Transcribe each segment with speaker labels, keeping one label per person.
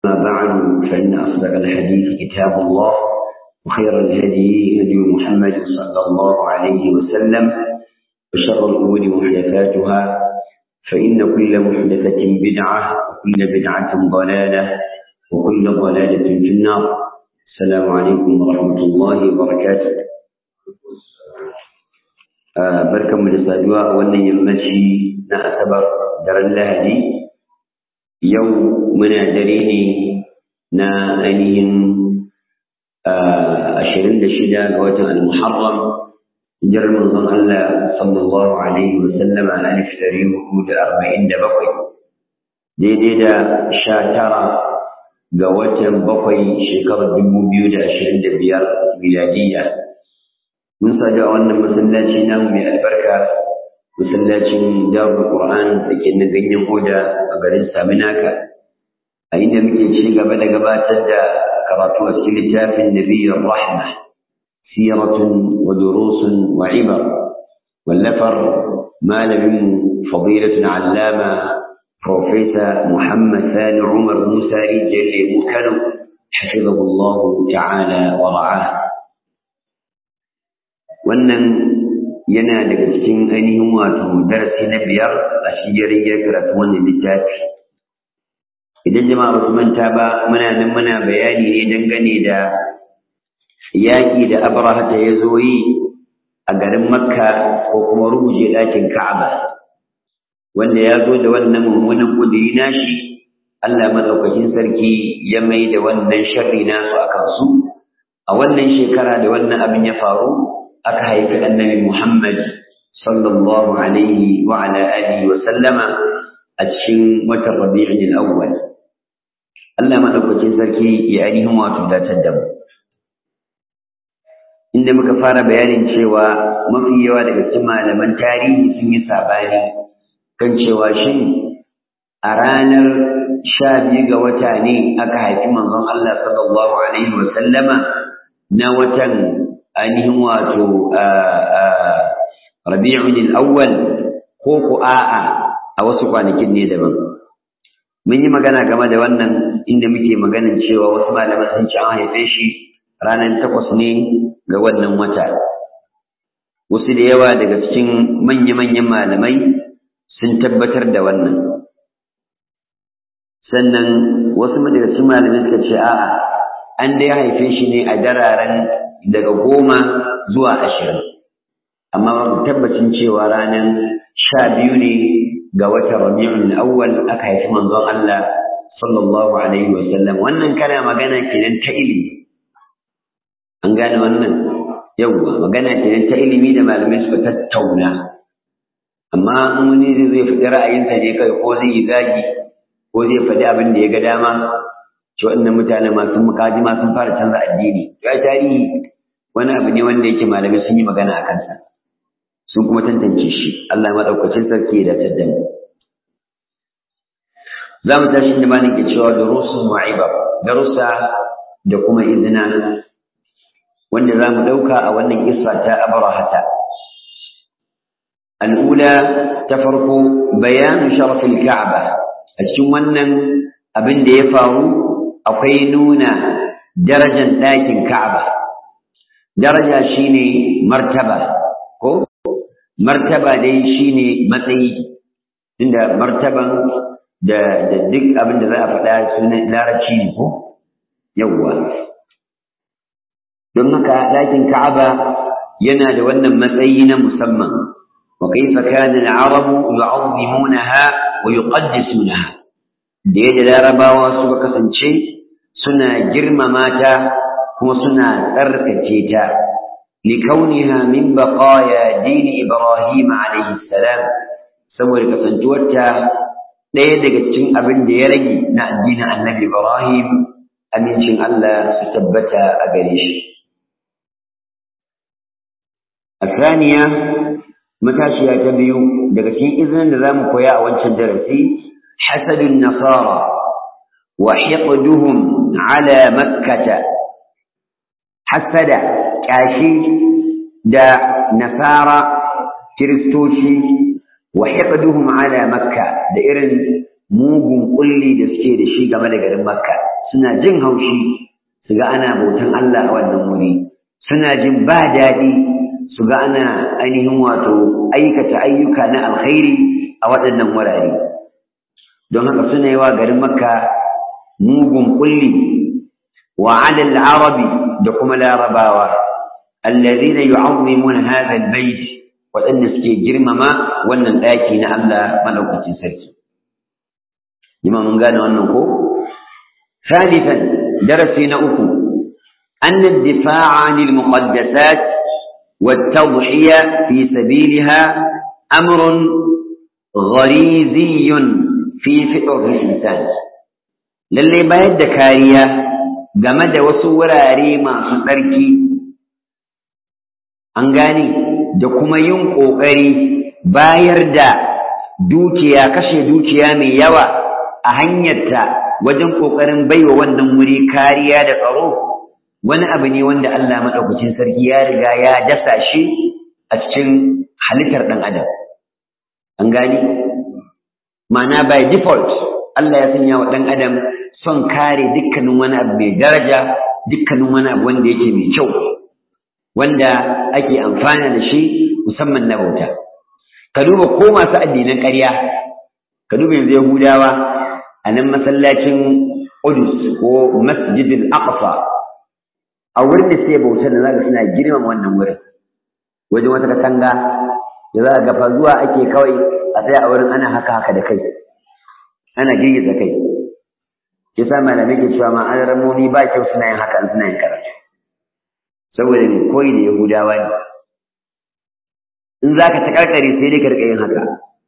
Speaker 1: أما بعد فإن أصدق الحديث كتاب الله وخير الهدي هدي محمد صلى الله عليه وسلم وشر الأمور محدثاتها فإن كل محدثة بدعة وكل بدعة ضلالة وكل ضلالة في النار السلام عليكم ورحمة الله وبركاته آه بركة من الصدوى وأن يمشي نأسبر در اللهدي يوم من دريني نا أنين أشرين دشدا قوة المحرم جر من الله صلى الله عليه وسلم على ألف تريم وجود أربعين دبقي دي دي دا شاترة ga watan bakwai shekarar dubu biyu da ashirin da biyar miladiya mun sadu a wannan masallaci namu mai albarka masallacin darul qur'an da ke na ganyen hoda a garin saminaka a inda muke ci gaba da gabatar da karatu a cikin littafin nabiyyar rahma siratun wa durusun wa ibar wallafar malamin fadilatun allama بروفيسور محمد ثاني عمر موسى رجل مكرم حفظه الله تعالى ورعاه wannan yana daga cikin ainihin wato darasi na biyar a shigarin ya karatu wannan littafi idan jama'a basu manta ba muna nan muna bayani ne dangane da yaƙi da abraha ta ya zo yi a garin makka ko kuma rubuje ɗakin ka'aba wanda ya zo da wannan mummunan kudiri nashi Allah madaukakin sarki ya mai da wannan sharri nasu a kansu a wannan shekara da wannan abin ya faru aka haifi annabi Muhammad sallallahu alaihi wa ala alihi wa sallama a cikin watan Rabi'ul Awwal Allah madaukakin sarki ya ainihin wato datar da mu inda muka fara bayanin cewa mafi yawa daga cikin malaman tarihi sun yi sabani kan cewa shin a ranar sha biyu ga wata ne aka haifi manzon Allah sallallahu alaihi wa sallama na watan ainihin wato rabi'un awwal ko ku a'a a wasu kwanakin ne daban mun yi magana game da wannan inda muke maganin cewa wasu malaman sun ci an haife shi ranar takwas ne ga wannan wata wasu da yawa daga cikin manya-manyan malamai sun tabbatar da wannan sannan wasu daga cikin malamai suka ce a'a an dai haife shi ne a dararen daga goma zuwa ashirin amma babu tabbacin cewa ranar sha biyu ne ga watan rabi'ul awwal aka haifi manzon Allah sallallahu alaihi wa sallam wannan kana magana kenan ta ilimi an gane wannan yawwa magana kenan ta ilimi da malamai suka tattauna amma in wani zai faɗi ra'ayinsa ne kai ko zai yi zagi ko zai faɗi abin da ya ga dama ci waɗannan mutane masu mukaji ma sun fara canza addini ya tarihi wani abu ne wanda yake malamai sun yi magana a kansa sun kuma tantance shi Allah maɗaukacin sarki ya dace da mu za mu tashi da malin ke cewa durusun wa'iba darussa da kuma izina wanda za mu ɗauka a wannan kissa ta abrahata الأولى تفرق بيان شرف الكعبة السنة أبن ديفاو أقينون درجة لكن كعبة درجة شيني مرتبة كو مرتبة دي شيني متي عند مرتبة da da duk abin da za a faɗa sunan larabci ne ko yawwa don haka ɗakin ka'aba yana da wannan matsayi na musamman وكيف كان العرب يعظمونها ويقدسونها da yadda larabawa suka kasance suna girmama ta kuma suna tsarkake ta likauniha min baqaya dini ibrahim alayhi salam saboda kasantuwarta ɗaya daga cikin abin da ya rage na addinin annabi ibrahim amincin Allah su tabbata a gare shi الثانية matashiya ta biyu daga cikin izinin da zamu koya a wancan darasi hasadun nasara wa hiqduhum ala makkah hasada kashi da nasara kiristoci wa hiqduhum ala makka da irin mugun kulli da suke da shi game da garin makka suna jin haushi su ga ana bautan Allah a wannan wuri suna jin ba daɗi su ga ana ainihin wato aikata ayyuka na alkhairi a waɗannan wurare don haka suna yi wa garin makka mugun kulli wa alal arabi da kuma larabawa allazina yu'azzimuna hadha albayt waɗanda suke girmama wannan ɗaki na Allah madaukakin sarki jima mun gane wannan ko ثالثا درسي نأكو أن الدفاع عن المقدسات والتضحية في سبيلها أمر غريزي في فطر الإنسان للي بايد كاريا جمد وصوراري ما سنركي أنغاني da kuma yin ƙoƙari bayar da dukiya kashe dukiya mai yawa a hanyarta wajen ƙoƙarin baiwa wannan wuri kariya da tsaro wani abu ne wanda Allah maɗaukacin sarki ya riga ya dasa shi a cikin halittar ɗan adam an gani ma'ana by default Allah ya sanya wa ɗan adam son kare dukkanin wani abu mai daraja dukkanin wani abu wanda yake mai kyau wanda ake amfana da shi musamman na bauta ka duba ko masu addinan ƙarya ka duba yanzu yahudawa a nan masallacin Udus ko Masjidil Aqsa a wurin da sai bautar da zaka suna girmama wannan wurin wajen wata katanga da za ga fa zuwa ake kawai a tsaya a wurin ana haka haka da kai ana girgiza kai yasa malamai ke cewa ma an ramoni ba kyau suna yin haka suna yin karatu saboda ne koyi da Yahudawa ne in zaka ta karkare sai dai ka rika yin haka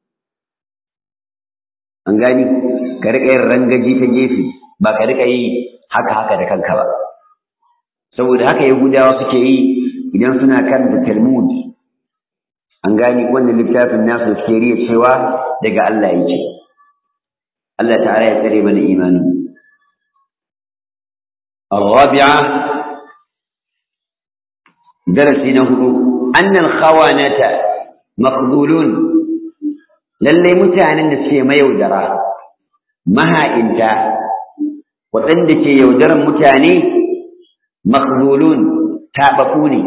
Speaker 1: an gani ka riƙa yin rangaji ta gefe ba ka riƙa yi haka haka da kanka ba saboda haka yahudawa suke yi idan suna karanta talmud an gani wannan littafin nasu suke riya cewa daga Allah yake Allah ta'ala ya tsare mana imani الرابعة درس نهض أن الخوانة مخذولون lallai mutanen da suke mayaudara maha'inta waɗanda ke yaudaran mutane makzulun taɓaɓu ne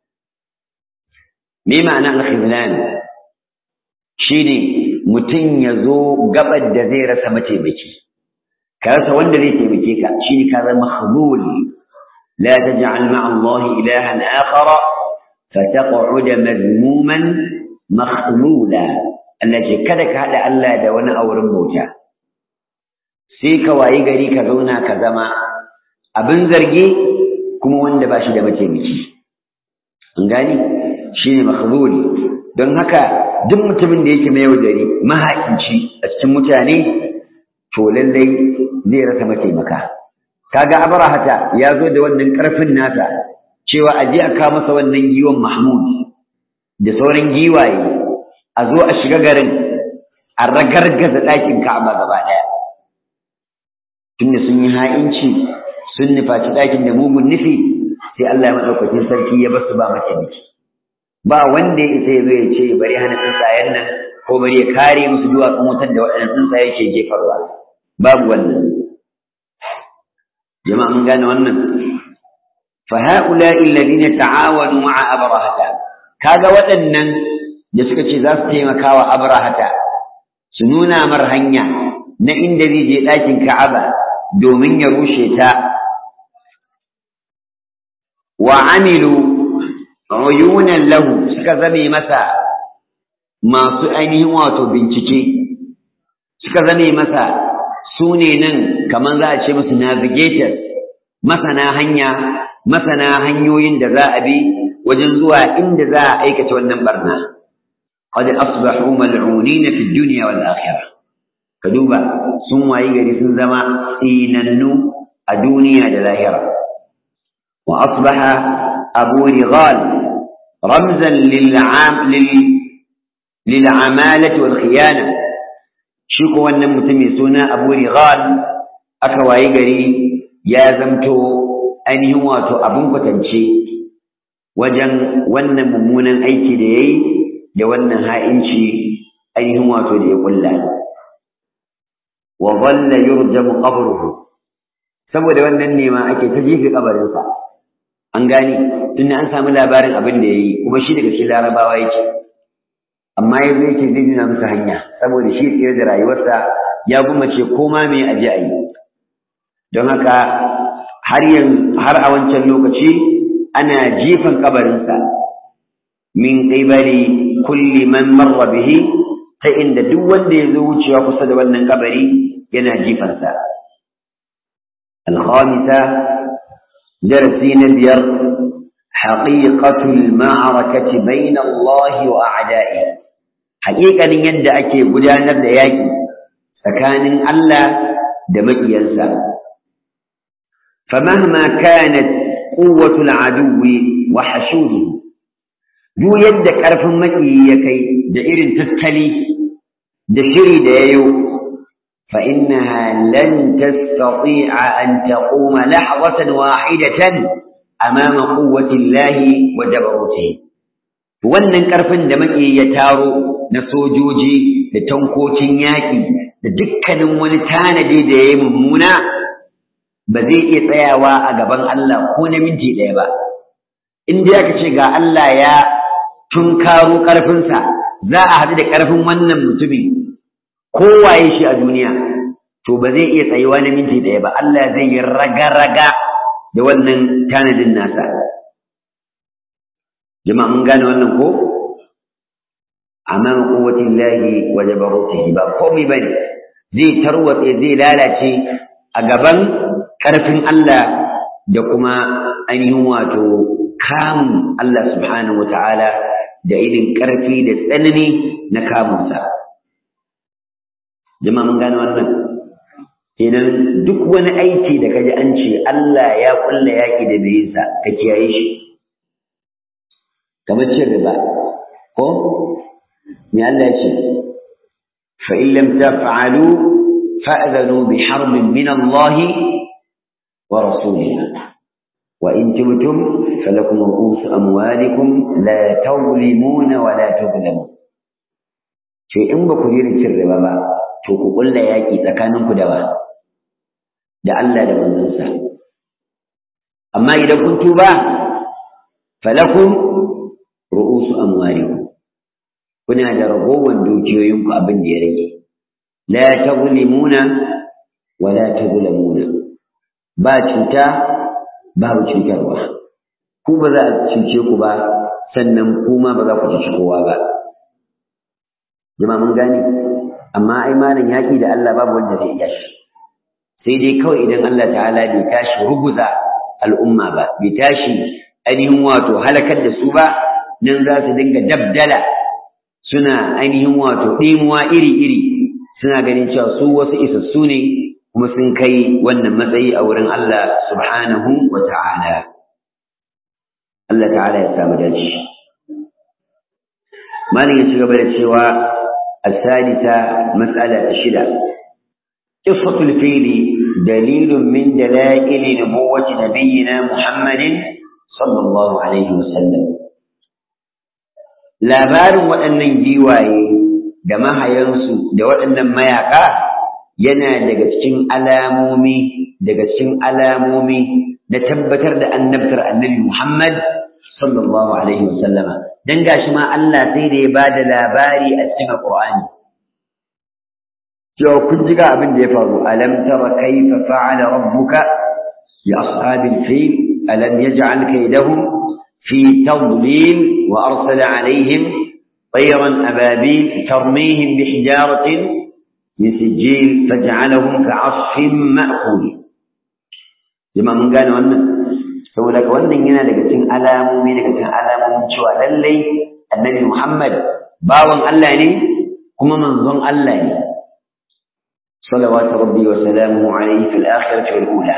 Speaker 1: me ma'ana alkhizlan shi ne mutum ya zo gabar da zai rasa mataimaki ka rasa wanda zai taimake ka shi ne ka zama makzul la taj'al ma'a Allah ilahan akhara fataq'ud mazmuman makhlula Allah ce kada ka haɗa Allah da wani a wurin bauta sai ka wayi gari ka zauna ka zama abin zargi kuma wanda ba shi da mataimaki an gani shi ne makhluli don haka duk mutumin da yake mai yaudari mahaƙinci a cikin mutane to lallai zai rasa mataimaka kaga abrahata ya zo da wannan ƙarfin nasa cewa a je a kawo masa wannan giwon mahmud da sauran giwaye a zo a shiga garin a ragargaza ɗakin Ka'aba gaba ɗaya. Tunda sun yi ha'inci sun nufaci ɗakin da mugun nufi sai Allah ya maɗaukakin sarki ya basu ba mataimaki. Ba wanda ya isa ya zo ya ce bari hana tsuntsayen nan ko bari ya kare musu duwatsun wutar da waɗannan tsuntsaye ke jefarwa. Babu wannan. Jama'a mun gane wannan. Fa ha'ula'i alladhina ta'awanu ma'a abrahata kaga waɗannan da suka ce za su taimaka wa abrahata su nuna mar hanya na inda zai je ɗakin ka'aba domin ya rushe ta wa amilu uyunan lahu suka zame masa masu ainihin wato bincike suka zame masa su ne nan kamar za a ce musu navigators masana hanya masana hanyoyin da za a bi wajen zuwa inda za a aikata wannan barna qad asbahu mal'unina fi dunya wal akhirah ka duba sun wayi gari sun zama tsinannu a duniya da lahira wa asbaha abu righal ramzan lil'am lil'amalati wal khiyana shi ko wannan mutum mai suna abu righal aka wayi gari ya zamto ainihin wato abin kwatance wajen wannan mummunan aiki da ya yi da wannan ha'inci ainihin wato da ya kulla wa dhalla yurjamu qabruhu saboda wannan nema ake ta jefe kabarinsa an gane tunda an samu labarin abin da ya yi kuma shi daga cikin larabawa yake amma ya zo yake zai nuna musu hanya saboda shi tsira da rayuwarsa ya gumace koma me aje a yi don haka har har a wancan lokaci ana jifan kabarinsa min qibali kulli man marra bihi ta inda duk wanda ya zo wucewa kusa da wannan kabari yana jifansa الخامسة درسين بير حقيقة المعركة بين الله وأعدائه حقيقة يد أكي بدانا دياكي فكان الله دمك ينسى فمهما كانت قوة العدو وحشوده دو يدك أرف مكي يكي دائر تتلي دشري دايو فإنها لن تستطيع أن تقوم لحظة واحدة أمام قوة الله وجبروته wannan ƙarfin da muke ya taro na sojoji da tankocin yaƙi da dukkanin wani tanadi da ya yi mummuna ba zai iya tsayawa a gaban Allah ko na minti ɗaya ba in dai aka ce ga Allah ya tunkaro ƙarfinsa za a haɗu da ƙarfin wannan mutumin kowaye shi a duniya to ba zai iya tsayuwa na minti ɗaya ba Allah zai yi raga-raga da wannan tanadin nasa jama'a mun gane wannan ko amma quwwatin lahi wa jabarutihi ba komai bane zai tarwatse zai lalace a gaban karfin Allah da kuma ainihin wato kamun Allah subhanahu wataala da irin karfi da tsanani na kamunsa jama'a mun gane wannan idan duk wani aiki da kaji an ce Allah ya kulla yaki da bai sa ka kiyaye shi kamar cin riba ko me Allah ya ce fa in lam taf'alu fa'dhanu bi harbin min Allah wa rasulihi wa in tubtum falakum ru'us amwalikum la tawlimuna wa la tuzlamun ce in ba ku yi cin riba ba to ku kulla yaki tsakaninku da wa da Allah da manzansa amma idan kun tuba falakum ru'usu amwalikum kuna da ragowar dukiyoyinku abin da ya rage la tazlimuna wa la tazlamuna ba cuta babu cutarwa ku ba za a cuce ku ba sannan kuma ba za ku cuci kowa ba jama'a mun gane amma ai malam yaki da Allah babu wanda zai iya shi sai dai kawai idan Allah ta'ala bai tashi ruguza al'umma ba bai tashi ainihin wato halakar da su ba nan za su dinga dabdala suna ainihin wato ɗimuwa iri-iri suna ganin cewa su wasu isassu ne kuma sun kai wannan matsayi a wurin Allah subhanahu wa ta'ala Allah ta'ala ya samu dace malin ya ci gaba da cewa الثالثة مسألة شدة قصة الفيل دليل من دلائل نبوة نبينا محمد صلى الله عليه وسلم labarin waɗannan giwaye da mahayansu da waɗannan mayaka yana daga cikin alamomi daga cikin alamomi da tabbatar da annabtar annabi Muhammad sallallahu alaihi wasallama dan gashi ma Allah sai da ya bada labari a cikin Qur'ani cewa kun ji ga abin da ya faru alam tara kayfa fa'ala rabbuka bi ashabil fil alam yaj'al kaydahum fi tadlil wa arsala alaihim طيرا أبابيل ترميهم بحجارة من سجيل فجعلهم كعصف مأكول جماعة من قالوا أنه saboda ka wannan yana daga cikin alamomi daga cikin alamomin cewa lallai annabi Muhammad bawan Allah ne kuma manzon Allah ne salawatu rabbi wa salamuhu alayhi fil akhirati wal ula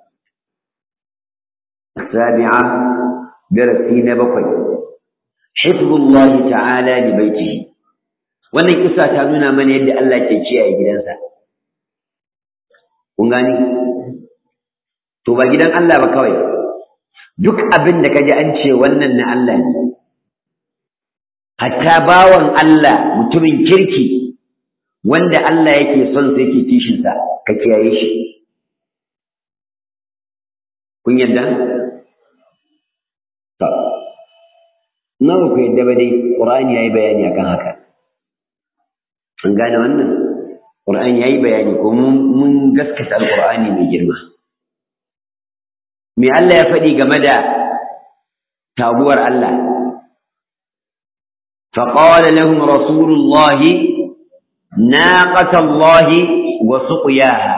Speaker 1: السابعة درسين بقي حفظ الله تعالى لبيته wannan kisa ta nuna mana yadda Allah ke kiyaye gidansa kun gani to ba gidan Allah ba kawai duk abin da kaji an ce wannan na Allah ne hatta bawan Allah mutumin kirki wanda Allah yake son sa yake kishin sa ka kiyaye shi kun yadda to nawa ku yadda ba dai qur'ani yayi bayani akan haka an gane wannan qur'ani yayi bayani ko mun gaskata alqur'ani mai girma me Allah ya faɗi game da taguwar Allah فقال لهم رسول الله ناقة الله وسقياها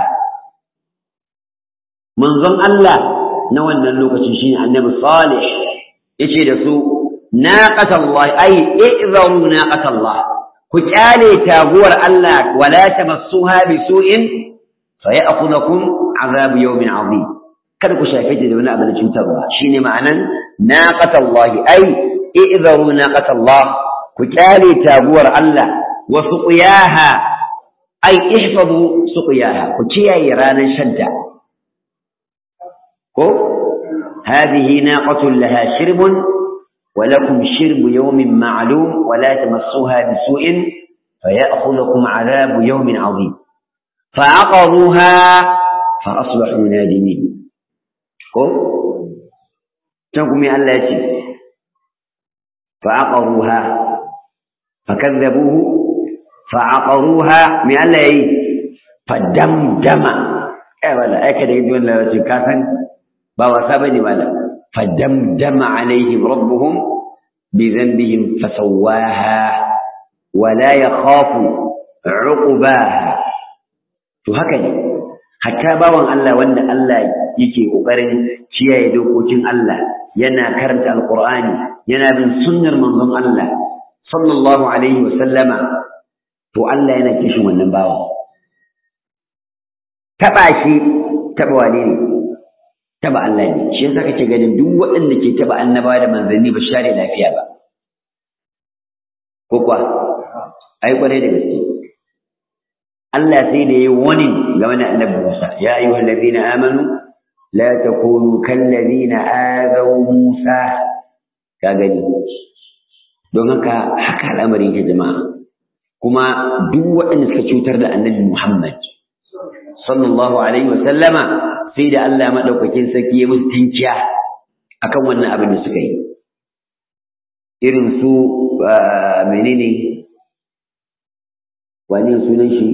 Speaker 1: منظم الله نوانا اللوكة شين النبي الصالح يشي دسو ناقة الله أي اعذروا ناقة الله كتالي تاغور الله ولا تمسوها بسوء فيأخذكم عذاب يوم عظيم kada ku shafe ta da wani abu na cutarwa shine ma'anan naqatallahi ai i'zaru naqatallah ku kyale taguwar Allah wa suqiyaha ai ihfazu suqiyaha ku kiyaye ranar shadda ko hadhihi naqatun laha shirbun wa lakum shirbu yawmin ma'lum wa la tamassuha bisu'in fayakhudhukum 'adhabu yawmin 'azim fa'aqaruha fa asbahu nadimin ko can kuma Allah ya ce fa'aqaruha fakazzabuhu fa'aqaruha me Allah yayi fadamdama eh wala ai kada yi wannan larabci ka san ba wasa bane wala fadamdama alaihim rabbuhum bi dhanbihim fasawwaha wala yakhafu uqbaha to haka ne hatta bawan Allah wanda Allah yake kokarin kiyaye dokokin Allah yana karanta alqur'ani yana bin sunnar manzon Allah sallallahu alaihi wa sallama to Allah yana kishin wannan bawan taba shi taba wane ne taba Allah ne shi yasa kake ganin duk waɗanda ke taba annabawa da manzanni ba share lafiya ba ko kuwa ai kwarai da gaske Allah sai da yayi wani game da annabi Musa ya ayyuhal ladina amanu la takunu kal ladina azaw Musa ka gani don haka haka al'amarin ke jama'a kuma duk waɗanda suka cutar da annabi Muhammad sallallahu alaihi wa sallama sai da Allah madaukakin sarki ya musu tinkiya akan wannan abin da suka yi irin su menene wani sunan shi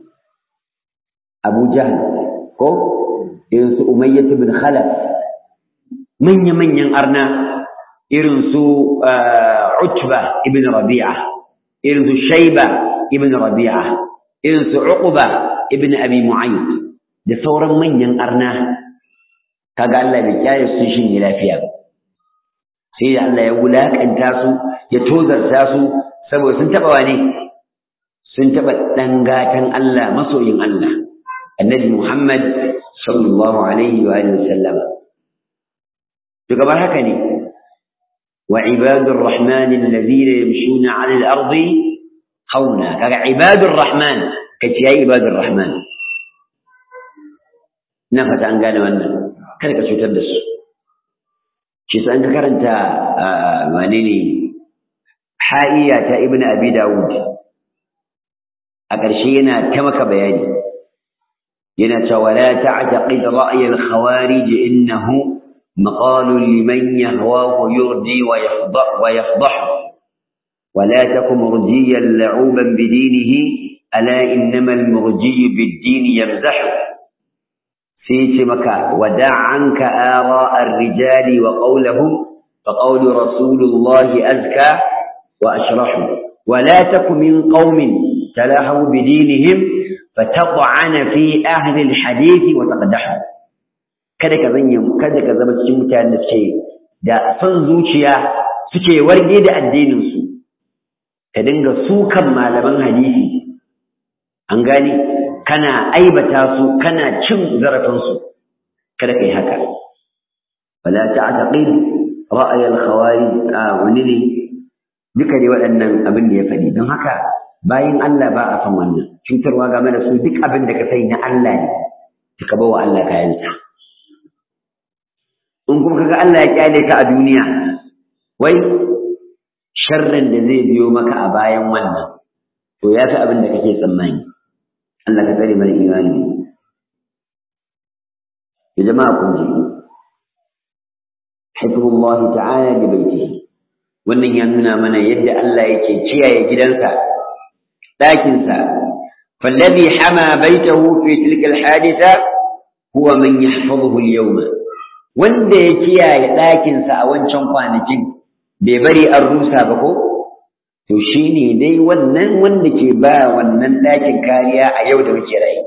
Speaker 1: Abu Jahl ko irin su Umayyah ibn Khalaf manya manyan arna irin su Utba ibn Rabi'a irin su Shayba ibn Rabi'a irin su Uqba ibn Abi Mu'ayyid da sauran manyan arna kaga Allah bai kiyaye su shin lafiya sai da Allah ya wulakanta su ya tozarta su saboda sun taba wani sun taba dan gatan Allah masoyin Allah annabi Muhammad sallallahu alaihi wa alihi wasallam to gabar haka ne wa ibadur rahman alladhina yamshuna 'ala al-ardi hauna kaga ibadur rahman kace yayi ibadur rahman na fata an gane wannan kada ka cutar da su shi sa an ka karanta wane ne ha'iya ta ibnu abi dawud a ƙarshe yana ta maka bayani yana cewa la ta'taqid ra'y al-khawarij innahu مقال لمن يهواه يرضي ويفضح ويفضح ولا تك مرجيا لعوبا بدينه ألا إنما المرجي بالدين يمزح في مكة ودع عنك آراء الرجال وقولهم فقول رسول الله أزكى وأشرح ولا تك من قوم تلاحوا بدينهم فتطعن في أهل الحديث وتقدحوا kada ka zanya kada ka zama cikin mutanen da suke da son zuciya suke warge da addinin su ka dinga sukan malaman hadisi an gane kana aibata su kana cin zarafin su kada kai haka wala ta'taqid ra'ay al-khawarij wani ne duka dai waɗannan abin da ya faɗi don haka bayan Allah ba a san wannan cutarwa game da su duk abin da ka sai na Allah ne ka bawa Allah kayansa in kuma kaga Allah ya kyale ka a duniya wai sharrin da zai biyo maka a bayan wannan to ya fi abin da kake tsammani Allah ka tsare mana imani ya jama'a kun ji hifzullahi ta'ala li baitihi wannan ya nuna mana yadda Allah yake kiyaye gidansa ɗakinsa fallazi hama baitahu fi tilka alhadisa huwa man yahfazuhu al-yawma wanda ya kiyaye ɗakinsa a wancan kwanakin bai bari an rusa ba ko to shine dai wannan wanda ke ba wannan ɗakin kariya a yau da muke rayu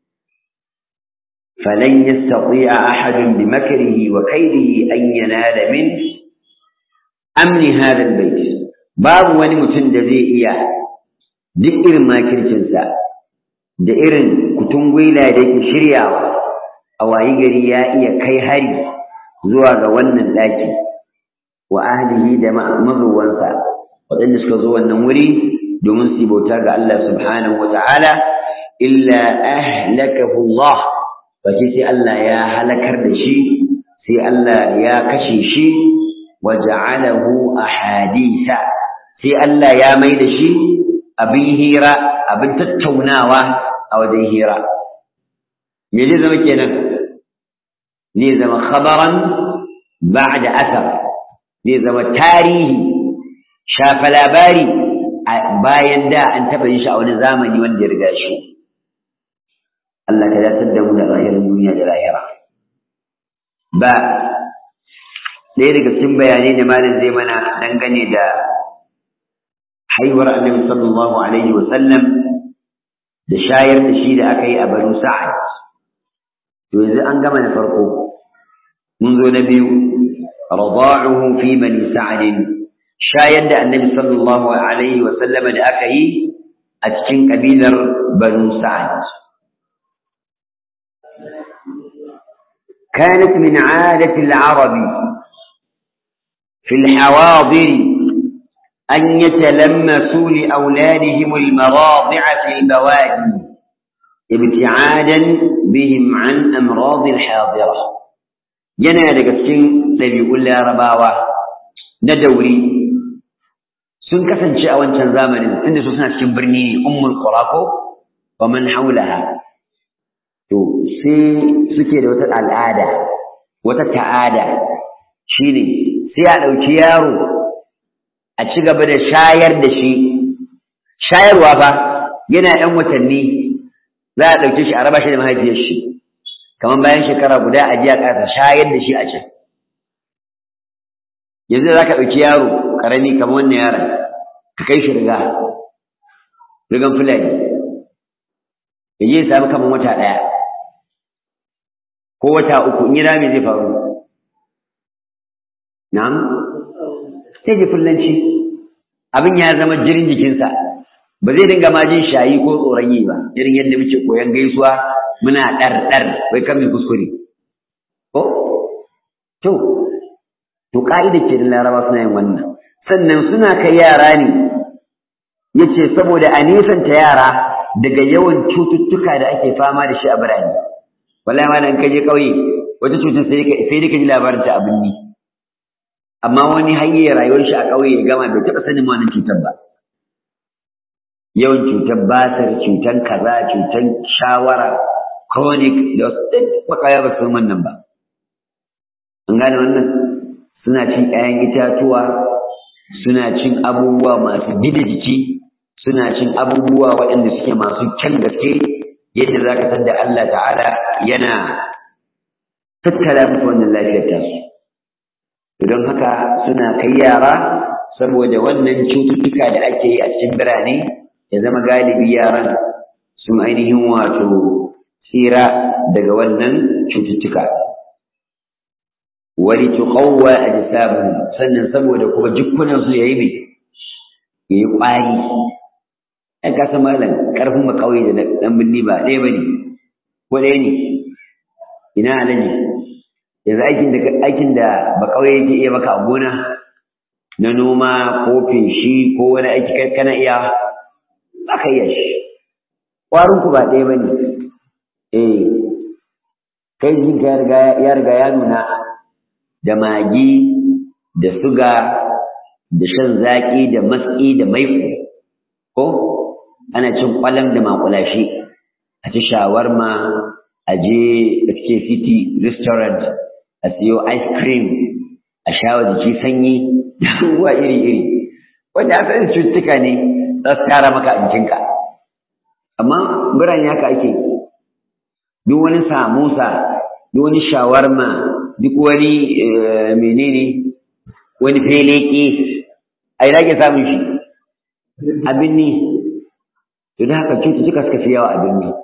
Speaker 1: falan yastati'a ahadun bi makrihi wa kaydihi an yanala min amni hadha albayt babu wani mutum da zai iya duk irin makircinsa da irin kutungwila da yake shiryawa a wayi gari ya iya kai hari zuwa ga wannan ɗaki wa ahlihi da mazuwansa waɗanda suka zo wannan wuri domin su bauta ga Allah subhanahu wa ta'ala illa ahlakahu Allah face sai Allah ya halakar da shi sai Allah ya kashe shi wa ja'alahu ahadisa sai Allah ya mai da shi abin hira abin tattaunawa a wajen hira me zai zama kenan zai zama khabaran ba'da asar zai zama tarihi shafa labari bayan da an taɓa yin shi a wani zamani wanda ya riga shi Allah ka datar da mu da zahirin duniya da lahira ba ɗaya daga cikin bayanai da malam zai mana dangane da haihuwar annabi sallallahu alaihi wa sallam da shayar da shi da aka yi a banu sa'ad to yanzu an gama na farko mun zo na biyu rada'uhu fi bani sa'ad shayar da annabi sallallahu alaihi wa sallama da aka yi a cikin kabilar banu sa'ad كانت من عادة العرب في الحواضر أن يتلمسوا لأولادهم المراضع في البوادي ابتعادا بهم عن أمراض الحاضرة yana daga cikin ɗabi'un larabawa na dauri sun kasance a wancan zamanin inda su suna cikin birni ummul qura ko wa man haulaha to sai suke da wata al'ada wata ta'ada shine sai a ɗauki yaro a ci gaba da shayar da shi shayarwa fa yana ɗan watanni za a ɗauke shi a raba shi da mahaifiyar shi kamar bayan shekara guda a ji a ƙasa shayar da shi a can yanzu za ka ɗauki yaro ƙarami kamar wannan yaron ka kai shi riga rigan fulani ya je ya sami kamar wata ɗaya ko wata uku in yi rami zai faru na'am sai ji fullanci abin ya zama jirin jikinsa ba zai dinga ma jin shayi ko tsoron yi ba irin yadda muke koyan gaisuwa muna ɗar-ɗar wai kan mai kuskure ko to to ka'ida ke da laraba suna yin wannan sannan suna kai yara ne yace saboda a nesanta yara daga yawan cututtuka da ake fama da shi a birane wallahi ma dan kaje kauye wata cutar sai ka sai ka ji labarin ta abin ni amma wani hanyar rayuwar shi a kauye ya gama bai taɓa sanin wannan cutar ba yawan cutar basir cutar kaza cutar shawara chronic da duk bakaya ba su wannan ba an gane wannan suna cin ƴaƴan itatuwa suna cin abubuwa masu gida jiki suna cin abubuwa waɗanda suke masu kyan gaske yadda za ka da Allah ta'ala yana tattala musu wannan lafiyar tasu don haka suna kai yara saboda wannan cututtuka da ake yi a cikin birane ya zama galibi yaran sun ainihin wato tsira daga wannan cututtuka wani tuqawwa ajsamuhum sannan saboda kuma jikkunan su yayi mai yayi kwari ai ka san malam karfin makauye da dan binni ba ɗaya bane ko ɗaya ne ina alaji yanzu aikin da aikin da bakauye yake iya maka a gona na noma ko feshi ko wani aiki kai kana iya ba ka iya shi ƙwarin ku ba ɗaya bane eh kai jinka ya riga ya riga ya nuna da magi da suga da shan zaƙi da matsi da maiko ko ana cin ƙwalam da makulashi a ci shawarma a je da city restaurant a siyo ice cream a shawa jiki sanyi da abubuwa iri-iri wanda asalin cututtuka ne za su tara maka a jikinka amma birane haka ake duk wani samusa duk wani shawarma duk wani menene wani feleke a ina ke samun shi abin ne to da haka cututtuka suka fi yawa abin ne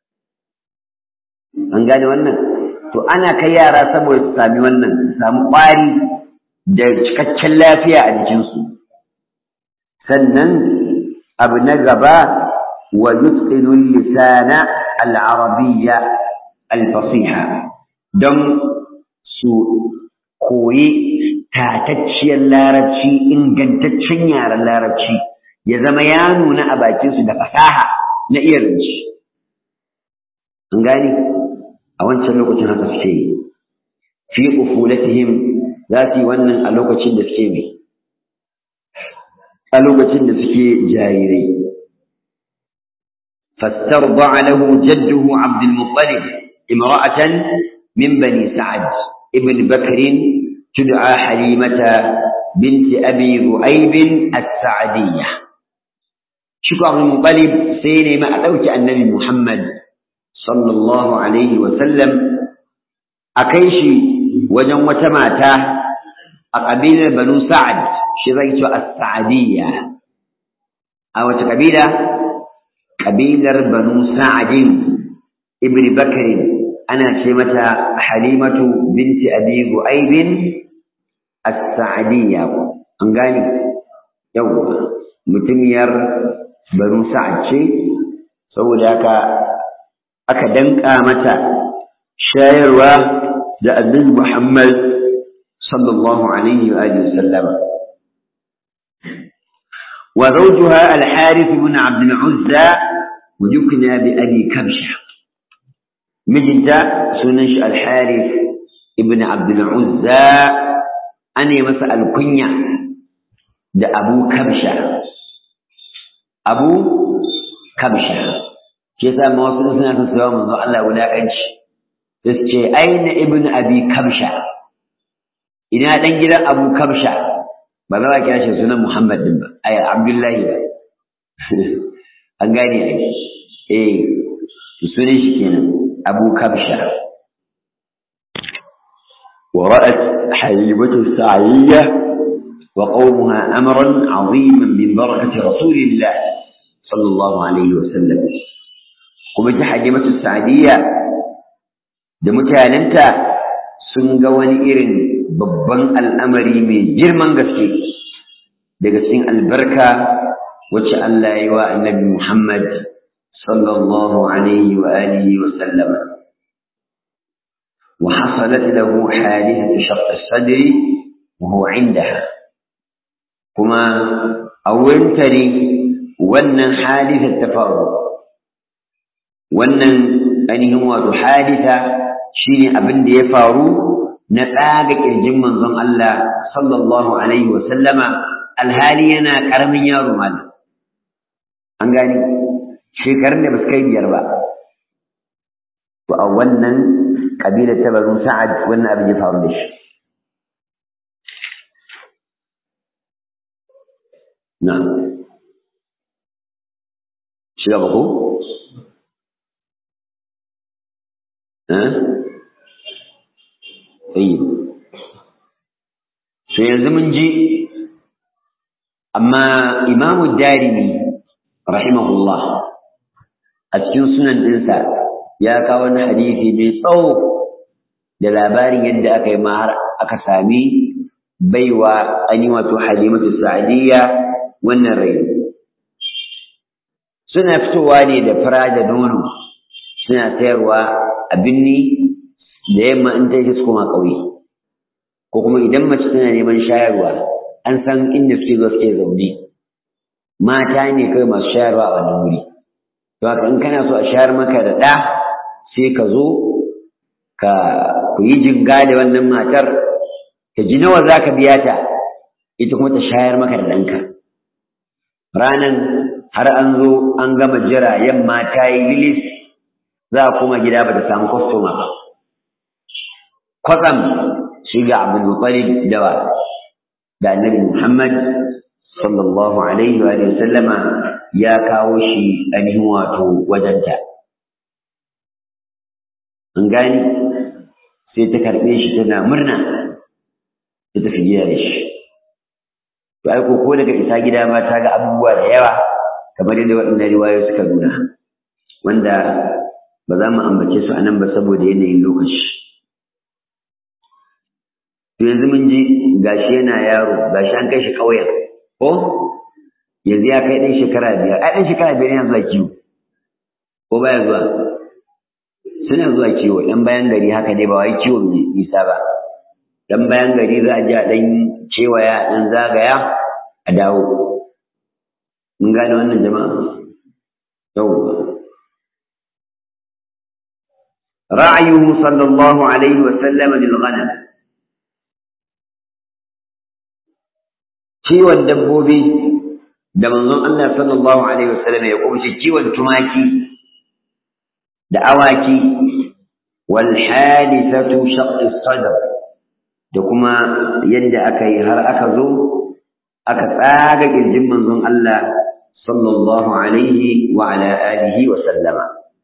Speaker 1: an gane wannan to ana kai yara saboda su sami wannan su sami ƙwari da cikakken lafiya a jikinsu sannan abu na gaba wa yutqilu lisana al-arabiyya al-fasiha don su koyi tatacciyar larabci ingantaccen yaren larabci ya zama ya nuna a bakinsu da fasaha na iya rinci an gane a wancan lokacin haka suke yi fi ufulatihim za su yi wannan a lokacin da suke mai a lokacin da suke jarirai فاسترضع له جده عبد المطلب امرأة من بني سعد ابن بكر تدعى حليمة بنت أبي ذؤيب السعدية شكو عبد المطلب سيني ما أتوك النبي محمد صلى الله عليه وسلم أكيشي وجن وتماتا أقبيل بنو سعد شريت السعدية أو قبيلة قبيلة بنو سعد ابن بكر أنا شمة حليمة بنت أبي ذؤيب السعدية أنغاني يوم متمير بنو سعد شيء saboda haka aka danka mata shayarwa da annabi Muhammad sallallahu alaihi wa alihi wasallam wa zawjuha al-Harith ibn Abd al-Uzza wajukna bi Abi Kabsha mijinta sunan shi al-Harith ibn Abd al-Uzza ane masa alkunya da Abu Kabsha Abu Kabsha ke sa ma wasu suna son su yawa manzo Allah wulaƙanci sai su ce aina ibn abi kabsha ina dan gidan abu kabsha ba za a kira shi sunan muhammad din ba ai abdullahi ba an gane ai eh sunan shi kenan abu kabsha ورأت حليبة السعية وقومها أمرا عظيما من بركة رسول الله صلى الله عليه وسلم kuma ta halimatu sa'adiyya da mutanenta sun ga wani irin babban al'amari mai girman gaske daga cikin albarka wacce Allah ya yi wa annabi Muhammad sallallahu alaihi wa alihi wa sallama wa hasalat lahu halihatu shaqq as-sadri wa huwa indaha kuma a wurinta ne wannan halisar ta faru wannan ainihin wato hadisa shine abin da ya faru na tsaga kirjin manzon Allah sallallahu alaihi wa sallama alhali yana karamin yaro malam an gani shekarun da ba su kai biyar ba to a wannan kabilar ta banu sa'ad wannan abin ya faru da shi na'am shi gaba ko طيب so yanzu mun ji amma imamu darimi rahimahullah a cikin sunan ɗinsa ya kawo wani hadisi mai tsawo da labarin yadda aka yi har aka sami baiwa an yi wato halimatu sa'adiyya wannan rai suna fitowa ne da fura da nono suna sayarwa a binni da yamma in ta yi su koma ƙauye ko kuma idan mace tana neman shayarwa an san inda suke zo suke zaune mata ne kai masu shayarwa a wannan wuri to haka in kana so a shayar maka da ɗa sai ka zo ka ku yi jinga da wannan matar ka ji nawa za ka biya ta ita kuma ta shayar maka da ɗanka ranan har an zo an gama jira yamma ta yi lilis za a koma gida ba ta samu kwastoma ba kwatsam shi ga Abdul Muttalib da da Annabi Muhammad sallallahu alaihi wa sallama ya kawo shi ainihin wato wajenta an gani sai ta karɓe shi tana murna ta tafi gida da shi to ai ko daga isa gida ma ta ga abubuwa da yawa kamar yadda waɗannan riwayoyi suka nuna wanda ba za mu ambace su a nan ba saboda yanayin lokaci to yanzu mun ji gashi yana yaro gashi an kai shi ƙauyen ko yanzu ya kai ɗan shekara biyar ai ɗan shekara biyar yana zuwa kiwo ko baya zuwa suna zuwa kiwo ɗan bayan gari haka dai ba wai kiwon mai nisa ba ɗan bayan gari za a je a ɗan kewaya ɗan zagaya a dawo mun gane wannan jama'a yawwa رعيه صلى الله عليه وسلم للغنم kiwon dabbobi da manzon Allah sallallahu alaihi wasallam ya kumshi kiwon tumaki da awaki wal hadithatu shaqq as-sadr da kuma yadda aka yi har aka zo aka tsaga kirjin manzon Allah sallallahu alaihi wa ala alihi wa sallama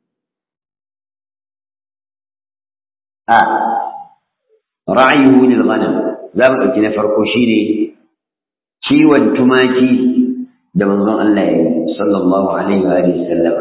Speaker 1: a ra'ayuhu lil ghanam za mu ɗauki na farko shine kiwon tumaki da manzon Allah ya yi sallallahu alaihi wa alihi sallam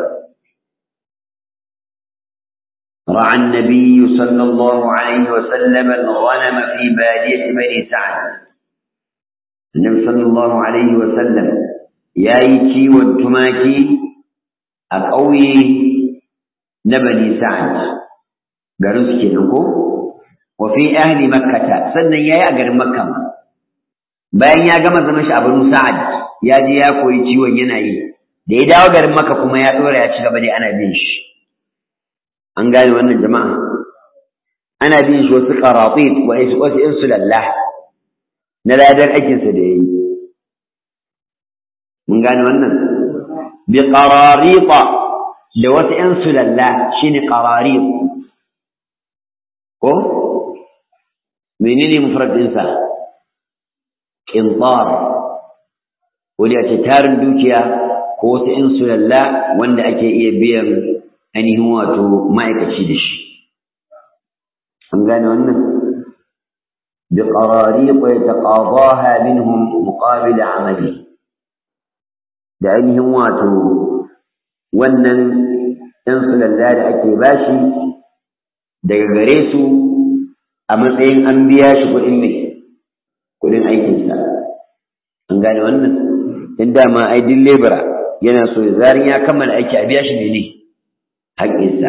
Speaker 1: رعى النبي صلى الله عليه وسلم الغنم في بادية بني سعد النبي صلى الله عليه وسلم يا يكي والتماكي أقوي نبني سعد garin su kenan ko wa fi ahli makkata sannan yayi a garin makka bayan ya gama zaman shi a banu sa'ad ya je ya koyi ciwon yana yi da ya dawo garin makka kuma ya dora ya ci gaba dai ana bin shi an gane wannan jama'a ana bin shi wasu qaratit wa wasu insulallah na ladar aikinsa da yayi mun gane wannan bi qararita da wasu insulallah shine qararit ko menene mufrad ɗinsa qintar wani a ce tarin dukiya ko wasu in sulalla wanda ake iya biyan ainihin wato ma'aikaci da shi an gane wannan بقراريق يتقاضاها منهم مقابل عمله da ainihin wato wannan ɗan sulalla da ake bashi daga gare su a matsayin an biya shi kuɗin mai kuɗin aikinsa an gane wannan in dama ai din lebura yana so zarin ya kammala aiki a biya shi ne ne haƙƙinsa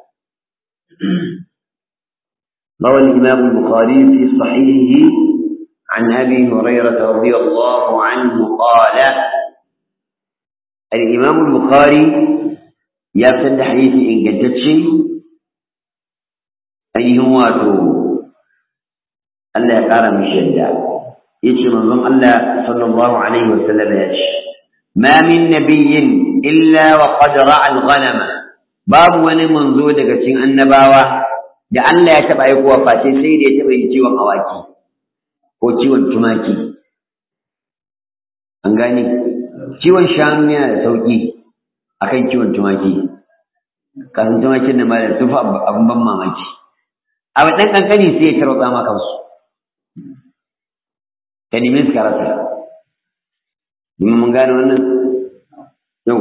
Speaker 1: روى الإمام البخاري في صحيحه عن أبي هريرة رضي الله عنه قال الإمام البخاري يفتح حديث إن قدتش ainihin wato Allah ya ƙara mishi yadda ya ce manzon Allah sallallahu alaihi wasallam ya ce ma min nabiyyin illa wa qad ra'a al-ghanama babu wani manzo daga cikin annabawa da Allah ya taɓa aikowa face sai da ya taɓa yin ciwon awaki ko ciwon tumaki an gane ciwon shanu yana da sauƙi akan ciwon tumaki kan tumakin da malam sun fa abin ban mamaki abu ɗan ƙanƙani sai ya tarwatsa ma kansu ka nemi suka rasa domin mun gane wannan yau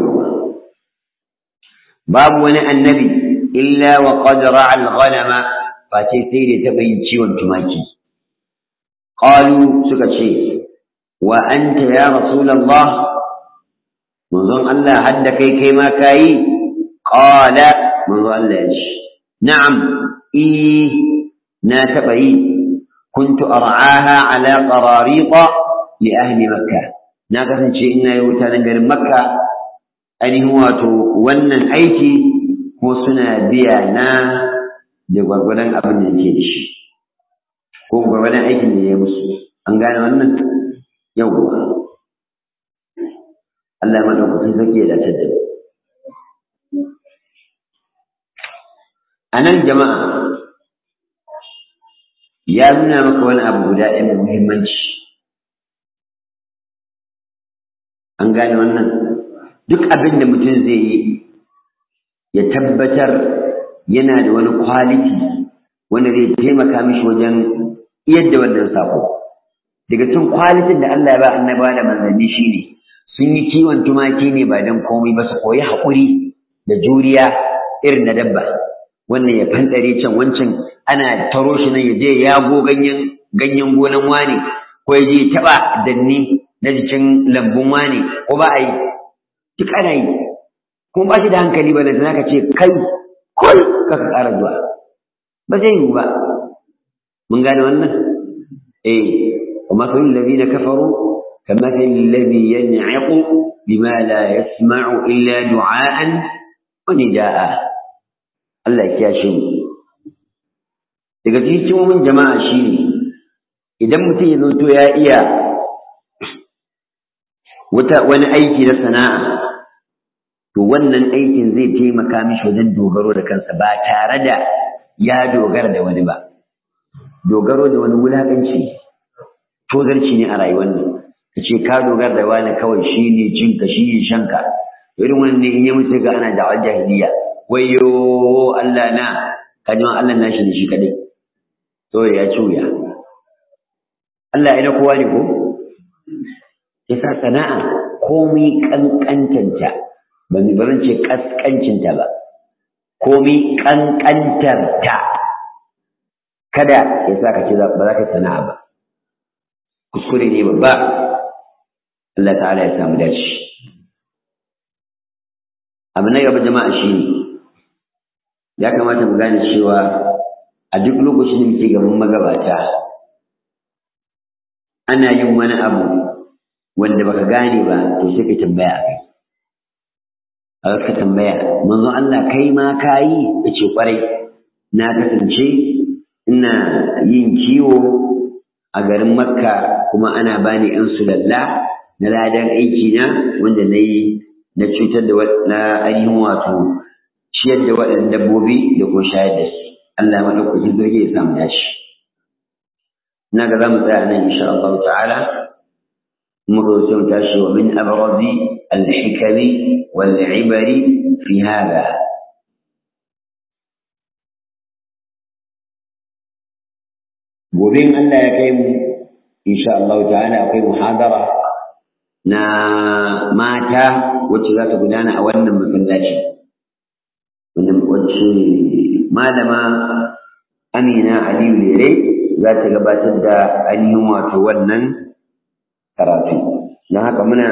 Speaker 1: babu wani annabi illa wa qad ra'a al-ghanama fa ce sai da taɓa yin ciwon tumaki qalu suka ce wa anta ya rasulullah manzon Allah hadda kai kai ma kayi qala manzon Allah ya ce na'am إيه ناتبعي كنت أرعاها على قراريط لأهل مكة ناقصا شيء إنا يوتانا غير مكة أني هو ونن أيتي هو سنة بيانا da gwagwadon abin da ke da shi ko gwagwadon aikin da ya musu an gane wannan yawwa Allah madaukakin sarki ya dace da a nan jama'a ya nuna maka wani abu guda ɗaya mai muhimmanci an gane wannan duk abin da mutum zai yi ya tabbatar yana da wani kwaliti wanda zai taimaka mishi wajen yadda wannan sako daga cikin kwalitin da Allah ya ba annaba da manzanni shine sun yi kiwon tumaki ne ba dan komai ba su koyi haƙuri da juriya irin na dabba wannan ya fantsare can wancan ana taro shi nan ya je yago ganyen ganyen gonan wani ko ya je taɓa danni na jikin lambun wani ko ba a yi duk ana yi kuma ba shi da hankali ba da ka ce kai kai kaka ƙara zuwa ba zai yiwu ba mun gane wannan eh wa masalul ladina kafaru كمثل الذي ينعق بما لا يسمع إلا دعاء ونداء Allah ya shi daga cikin hikimomin jama'a shine idan mutum ya zanto ya iya wata wani aiki na sana'a to wannan aikin zai taimaka mishi wajen dogaro da kansa ba tare da ya dogara da wani ba dogaro da wani wulaƙanci tozarci ne a rayuwar nan ka ce ka dogara da wani kawai shi ne cinka shi ne shanka irin wannan ne in yi mutu ga ana da'awar jahiliya wayo Allah na kajin Allah na shi ne shi kadai to ya ci wuya Allah ya na kowa ne ko yasa sana'a komai kankantanta ba mi barin ce kaskancinta ba komai kankantarta kada ya sa ka ce ba za ka sana'a ba kuskure ne babba Allah ta'ala ya samu dace abu na gaba jama'a shi ne ya kamata mu gane cewa a duk lokacin da muke gaban magabata ana yin wani abu wanda baka gane ba to sai ka tambaya a kai a ka tambaya manzon Allah kai ma kayi ya ce kwarai na kasance ina yin kiwo a garin makka kuma ana bani yan sulalla na ladan aiki na wanda na yi na cutar da na ainihin wato ciyar da waɗannan dabbobi da ko shayar da su Allah maɗaukakin sarki ya samu dashi ina ga za mu tsaya nan insha Allah ta'ala muka zo sai mu tashi wa min abrazi al-hikami wal ibari fi hada gobe in Allah ya kai mu insha Allah ta'ala akwai muhadara na mata wacce za ta gudana a wannan masallaci wacce malama Amina Aliyu Lere za ta gabatar da ainihin wato wannan karatu don haka muna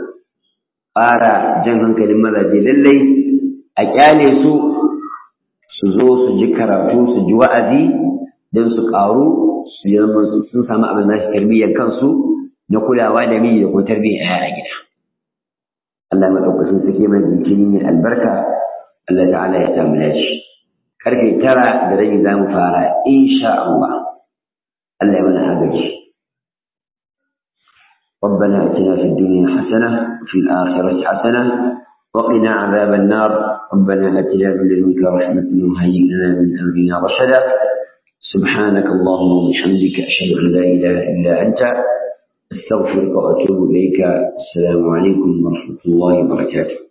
Speaker 1: ƙara jan hankalin mazaje lallai a kyale su su zo su ji karatu su ji wa'azi don su ƙaru su zama sun samu abin nashi tarbiyyar kansu na kulawa da miji da kuma tarbiyyar yaya a gida Allah maɗaukacin suke mai jinkiri mai albarka Allah ta'ala ya samu lashi karfe tara da rabi za mu fara insha Allah Allah ya mana agaji ربنا اتنا في الدنيا حسنه وفي الاخره حسنه وقنا عذاب النار ربنا اتنا من لدنك رحمه وهيئ لنا من امرنا رشدا سبحانك اللهم وبحمدك اشهد ان لا اله الا انت استغفرك واتوب اليك السلام عليكم ورحمه الله وبركاته